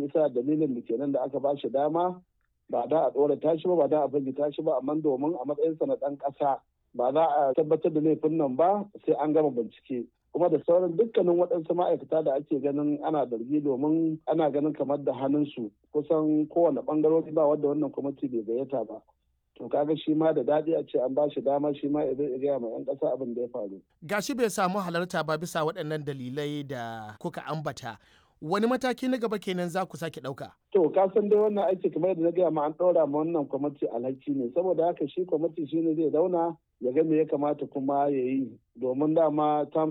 bisa dalilin da kenan da aka ba shi dama ba da a ɗora tashi ba ba da a firgita shi ba amma domin a matsayinsa na ɗan ƙasa ba za a tabbatar da laifin nan ba sai an gama bincike kuma da sauran dukkanin waɗansu ma'aikata da ake ganin ana zargi domin ana ganin kamar da hannunsu kusan kowane ɓangarori ba wadda wannan kwamiti bai gayyata ba to kaga shi ma da daɗi a ce an ba shi dama shi ma ya gaya ma 'yan ƙasa abin da ya faru. gashi bai samu halarta ba bisa waɗannan dalilai da kuka ambata wani mataki na gaba kenan za ku sake ɗauka. To ka san dai wannan aiki kamar yadda na gaya ma an ɗora ma wannan kwamiti alhaki ne saboda haka shi kwamiti shi ne zai zauna ya ga me ya kamata kuma ya yi domin dama terms